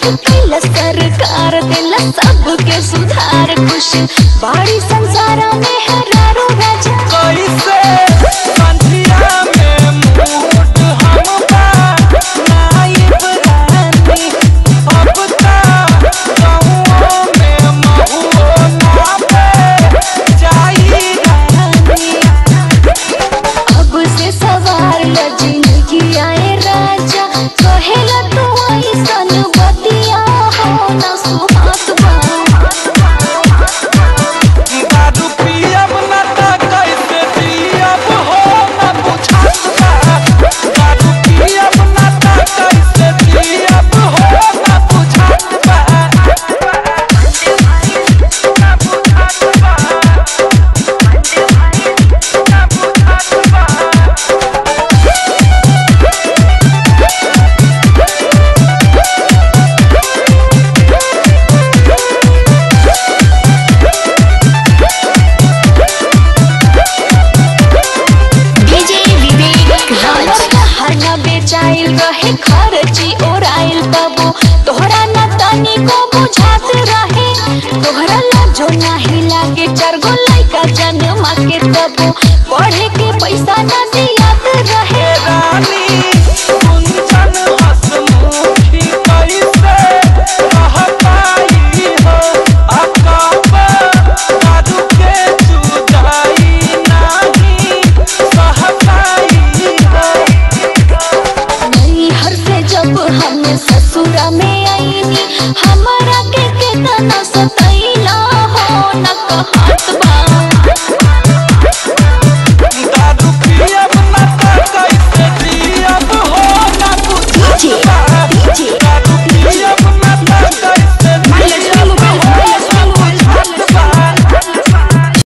कैला सरकार देला सबके सुधार खुश बाड़ी संसार में हरारो राजा कैसे संधिया में मूड हम बा नाइब रानी अब ता गाँवों में महुओ ना पे जाई रानी अब से सवार ल जिंदगी आए राजा कहेला तू ऐसन बतिया हो ना सुहात बा दारू पियब ना त कैसे जियब हो ना बुझात बा दारू पियब ना त कैसे जियब हो ना बुझात बा ना बुझात बा ना बुझात बा डीजे विवेक राज हरना बेचाइल रहे खर्ची ओराइल तबो तोहरा न तनी को बुझात रहे तोहरा लाजो नाही लागे चार गो लइका जन्मा के तबो पढ़े के पैसा न दियात रहे रानी कुंचन हसमुखी कैसे रह पाई हो अकब दारू के जुदाई नहीं सह पाई हो नहीं हर से जब हम ससुरा में आईनी हमारा के कितना सतैला हो न कहत बा